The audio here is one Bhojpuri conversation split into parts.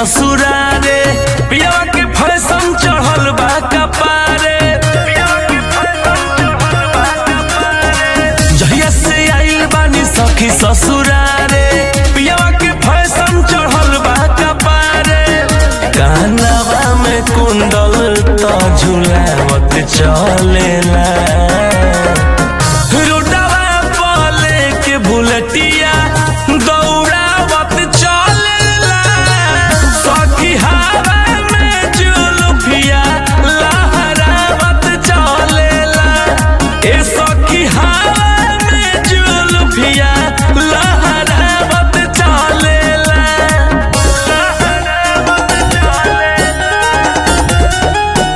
ससुरारे पियावा के फैशन चढ़ल बा कपारे जहिया से आइल बानी सखी ससुरारे पियावा के फैशन चढ़ल बा कपारे कानवा में कुंडल त झुलावत चलेला रोडवा पले के बुलटिया दौड़ावत चलेला सखी हवा में जुलुफिया लहरावत चलेला ए सखी हवा में जुलुफिया लहरावत चलेला लहरावत चलेला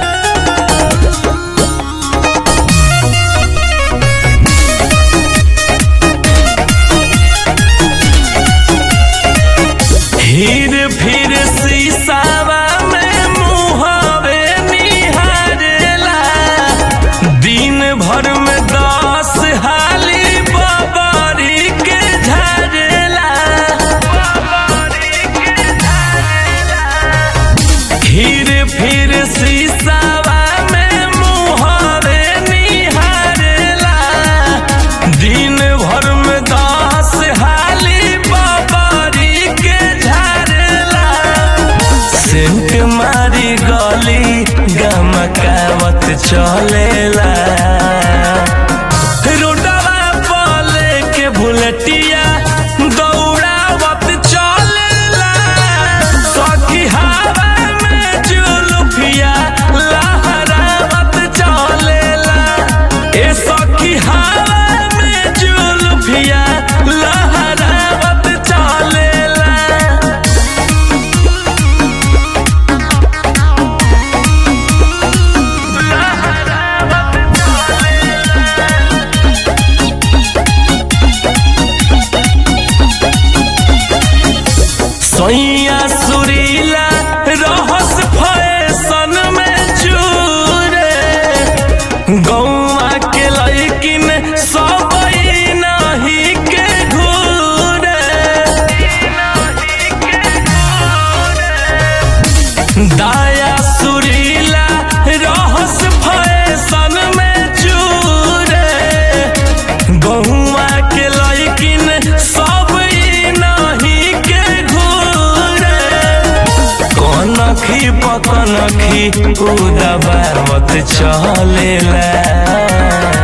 हीर फिर शीशावा में मुहावे निहारेला दिन भर में दस हाली बबरी के झारेला हीर फिर शीशावा में मुहावे निहारेला दिन भर में दस हाली बबरी के झारेला सेंट मारी गली गमकावत चलेला रोडवा पले के बुलेटिया दौड़ावत चलेला सखी हवा में जुलुफिया लहरावत चलेला ए सखी हवा में जुलुफिया लहरावत चलेला सैया सुरीला रहस फैशन में चूरे गौआ के लैकिन सब नहीं के घूरे दाया सुरीला रहस फैशन में चूरे गहुआ के लैकिन सब ई नहीं के घूरे कनखी पकनखी उदबावत चलेला